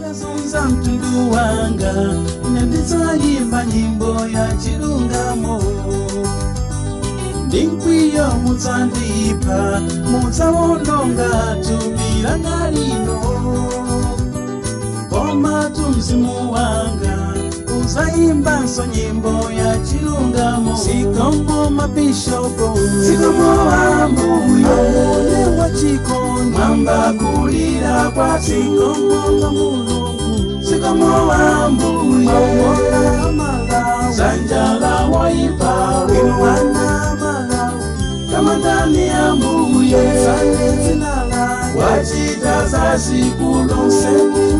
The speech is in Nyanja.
akazunza mtundu wanga ine ndidzayimba nyimbo ya chilungamo ndi mkwiyo mudzandipha mudzawononga thupi langa lino koma mzimu wanga uzayimbanso nyimbo ya chilungamo sikomo mabishopo sikomo ambuyo amune wa chikondi mwamba kulira kwa sikomo nga mulungu sikomo ambuyo amona malawi sanjala waipa winwana malawi kama ndani ya mbuye sane zina la wachita za sikulu seni